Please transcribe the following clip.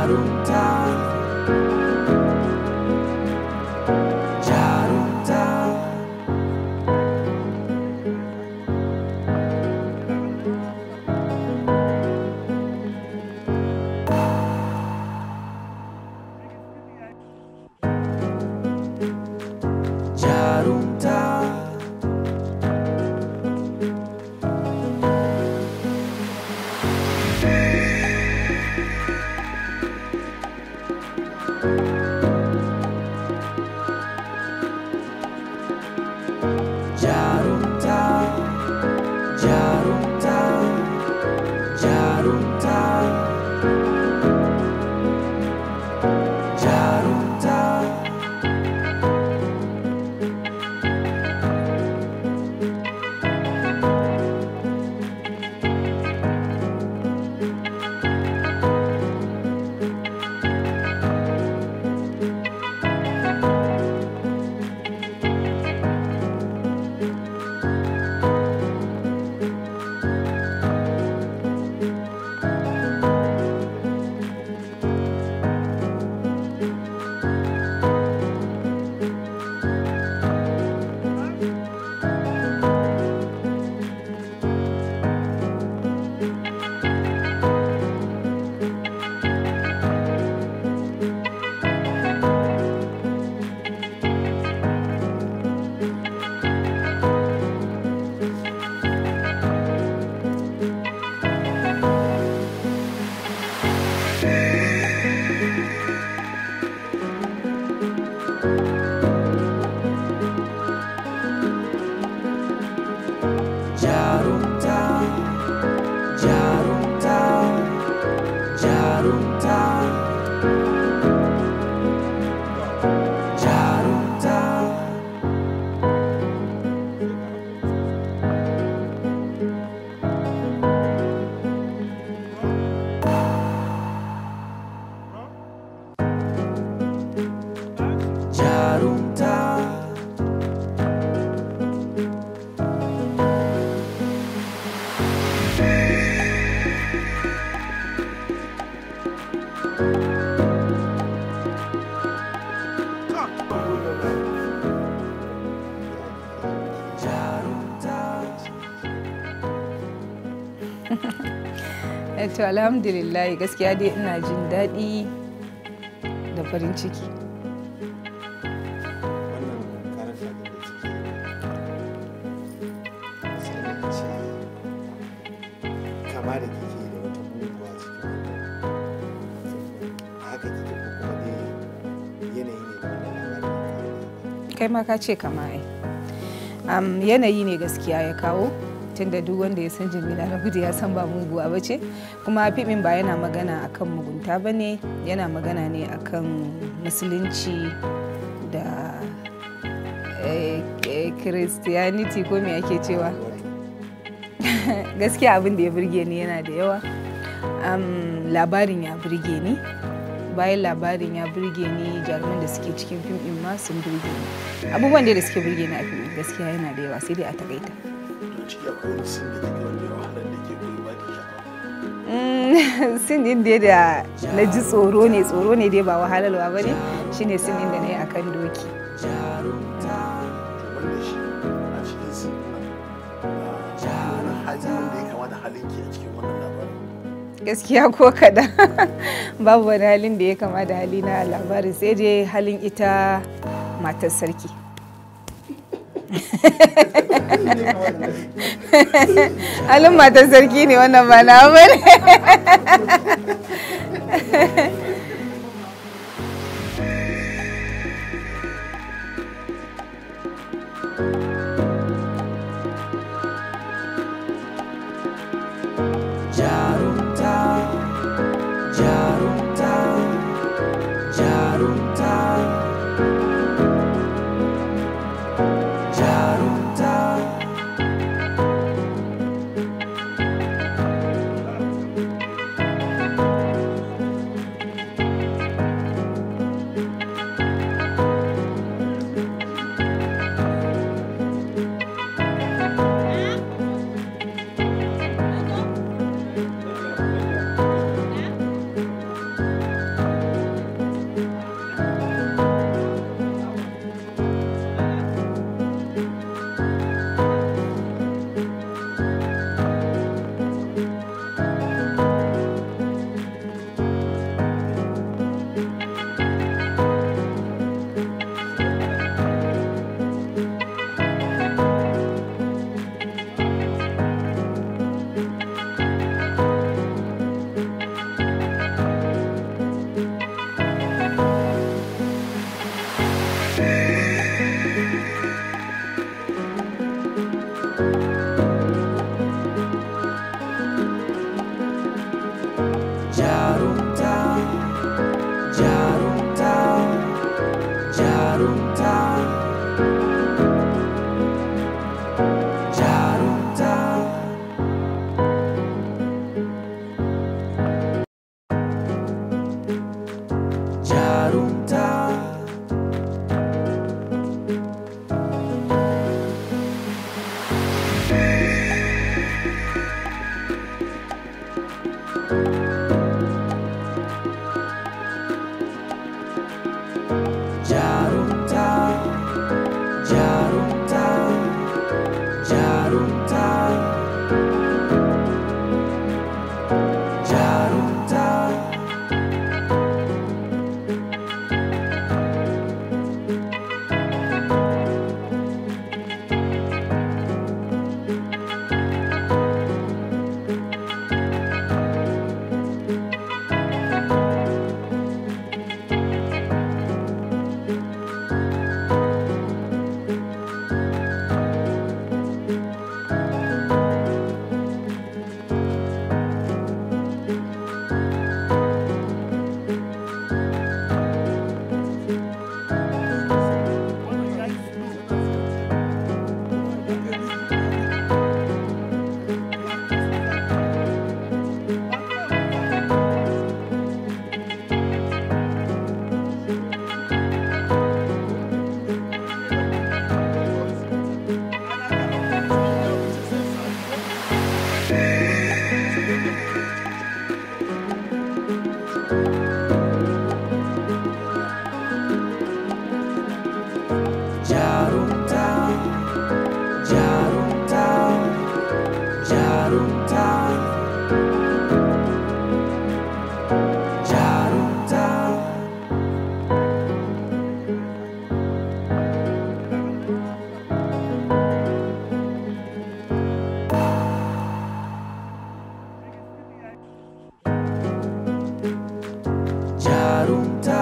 jarumta jarumta jarumta jarumta jarumta jarumta jarumta jarumta jarumta jarumta jarumta jarumta to alhamdulillah gaskiya dai ina jin daɗi da farin ciki wannan karanta da da ciki sai da ce kama da kike da wata muguwa cikin wannan haka kike ko kuma dai yanayi ne da wannan labarin kai ma ka ce kama ai Am, yanayi ne gaskiya ya kawo tunda duk wanda ya san jamila na gudu ya san ba muguwa ba ce kuma fimin ba yana magana akan mugunta ba ne yana magana ne akan musulunci da eh, eh, christianity ko me ake cewa gaskiya abin da ya burge ni yana da yawa Am, labarin ya burge ni bayan labarin ya burge ni jaruman da suke cikin fim din ma sun burge ni abubuwan dai da suke burge ni a fim din gaskiya yana da yawa sai dai a takaita to ciki akwai wani sin da kike wanda ya wahalar da ke koyi ba ki sha'awa Mm, sin din dai da na ji tsoro ne tsoro ne dai ba wahalarwa ba ne shine sin din da na yi akan doki to wanda shi a cikin sin nan wani hali wanda ya kama da halin ki a cikin wannan labarin gaskiya ko kaɗan babu wani halin da ya kama da hali na labarin sai dai halin ita matar sarki halin matar sarki ne wannan ba na bane jarumta jarumta jarumta jarumta jarumta